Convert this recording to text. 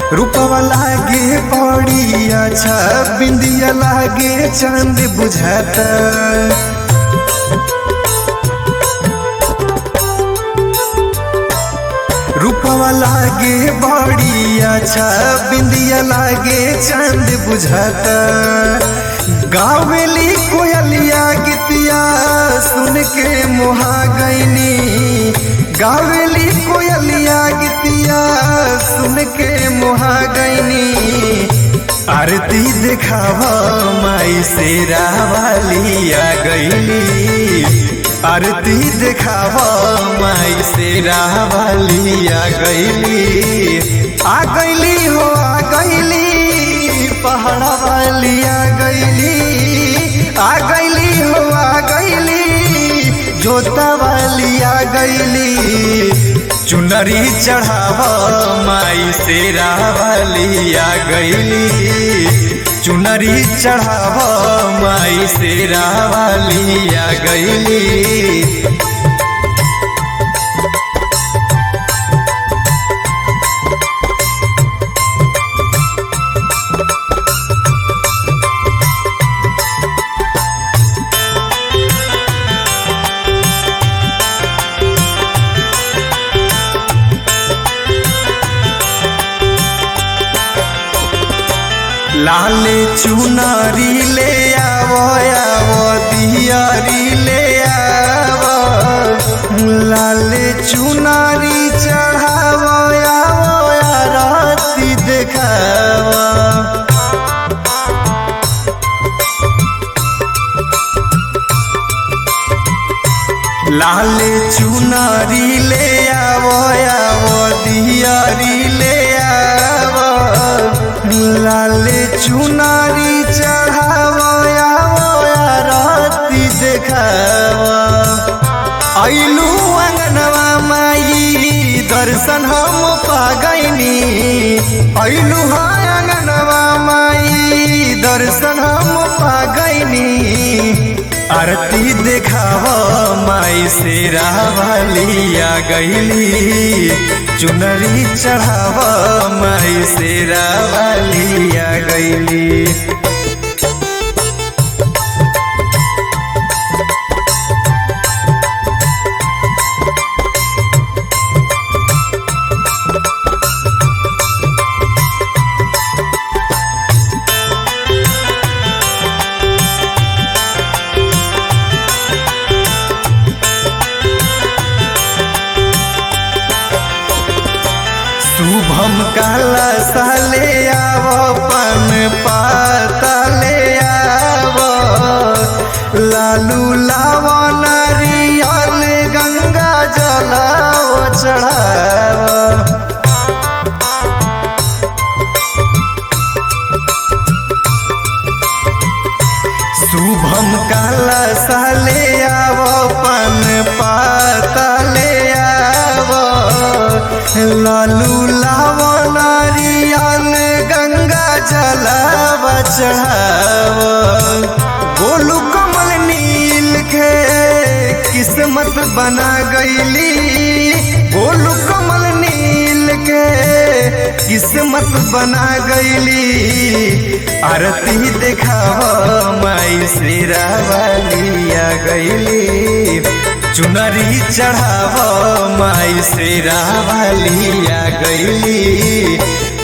रूपवा लागे बड़ी अच्छा बिंदिया लागे चांद बुझाता रूपवा लागे बड़ी अच्छा बिंदिया लागे चांद बुझाता गावेली कोयलिया गीतिया सुन के मोहा गईनी गावेली कोयलिया गीतिया सुन के मोहा गईनी आरती देखावा माई से रावालिया गईली आरती देखावा माई से रावालिया गईली आ गईली हो आ गईली पहाड़ा वालिया गईली आ गईली हो आ गईली जोता वालिया गईली चुनरी चढ़ावा माई से रावालिया गईली चुनरी चढ़ावा माई से रावालिया गईली लाले चुनरी ले आवो आवो दियारी ले आवो लाले चुनरी चढ़ावो आवो आरती देखावो लाले चुनरी ले आवो आवो दियारी ले आवो लाले चुनारी चढ़ावो आवो आरती देखावो ऐलू अंगनवा माई दर्शन हम पागैनी ऐलू अंगनवा माई दर्शन हम पागैनी आरती देखावा माई से रावलिया गईली चुनरी चढ़ावा माई से रावलिया गईली शुभम काला साले आवो पन पाता ले आवो लालू लावो नारियल गंगा जलाओ चढ़ावो शुभम काला साले आवो पन पाता ले आवो लालू लावो नारियल गंगा जलाव चढ़ाव गोलू कमल नील के किस्मत बना गईली गोलू कमल नील के किस्मत बना गईली आरती देखाव माई से रावलिया गईली चुनरी चढ़ाव माई से रावलिया गईली